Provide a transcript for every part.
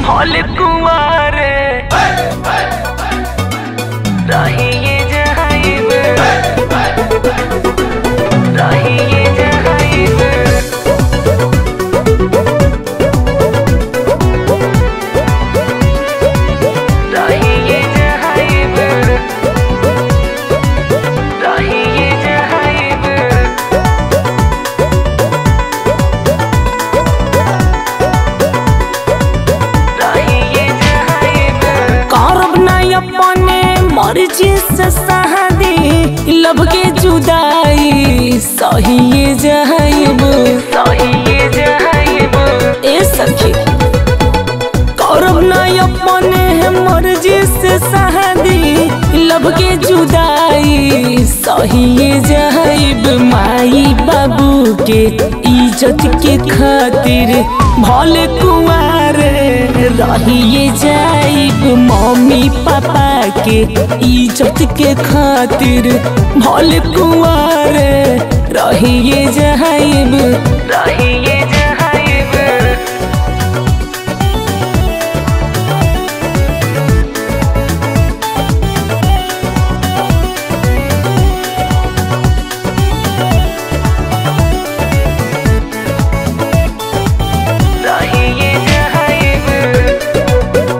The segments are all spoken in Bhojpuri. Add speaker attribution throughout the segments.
Speaker 1: भोल कुमारे रहिए जहाइब रहिए जहाइब रहिए जहाइब रहिए जहाइब रहिए जहाइब
Speaker 2: करब नहीं अपने मर्जी से शादी लब के जुदाई सही जाइब
Speaker 1: रहिए जहाइब
Speaker 2: ए सखी करब नहीं अपने मर्जी से शादी लब के जुदाई सही जाइब माई बाबू के इज्जत के खातिर भले कुमार रहिए जाइब मम्मी पापा के इज्जत के खातिर भले कुमार रहिए जाइब
Speaker 1: रहिए जहाइब रहिए जहाइब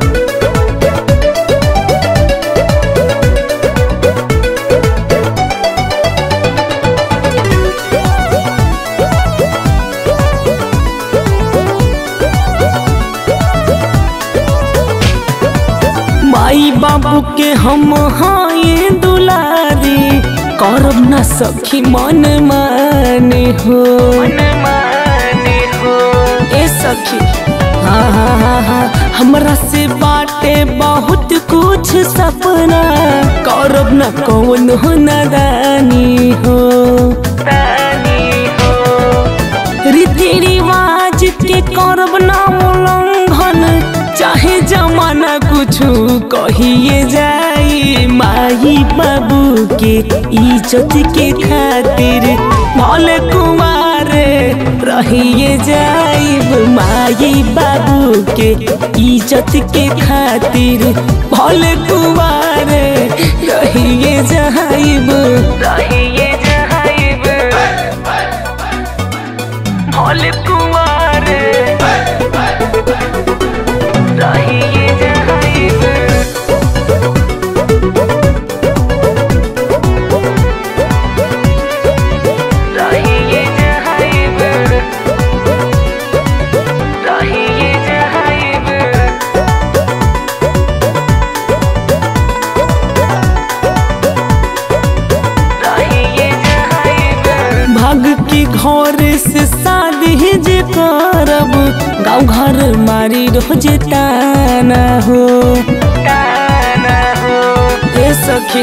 Speaker 2: माई बाबू के हम हाय दुलारी करब न सखी मन माने हो
Speaker 1: मन माने हो
Speaker 2: ए सखी हाँ हाँ हाँ हाँ हमरा से बाटे बहुत कुछ सपना करब न कौन हो नादानी हो
Speaker 1: तानी हो
Speaker 2: रीति रिवाज के करब ना उल्लंघन चाहे जमाना कुछ कहिए जाई माई बाबू के इज्जत के खातिर भले कुमार रहिए जाइब माई बाबू के इज्जत के खातिर भले कुमार रहिए जाइब
Speaker 1: रहिए जहाइब भोल कुमार रहिए जहाइब रहिए जहाइब रहिए जहाइब रहिए जहाइब
Speaker 2: भाग के घर से शादी जे करब गाँव घर मारी रोज ताना हो
Speaker 1: ताना हो
Speaker 2: ए सखी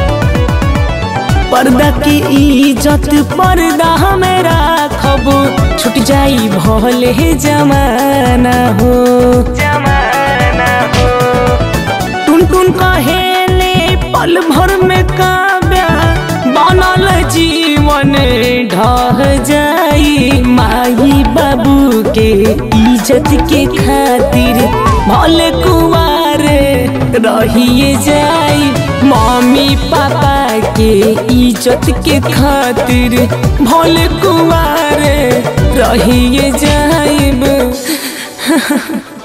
Speaker 2: पर्दा की इज्जत पर्दा में राखब छूट जाई भले जमाना हो
Speaker 1: जमाना हो
Speaker 2: टुन टुन कहेले पल भर में काव्या बनल जीवन ढह जाई माई बाबू के इज्जत के खातिर भले कुमार रहिए जाई मम्मी पापा के इज्जत के खातिर भले कुमार रहिए जाइब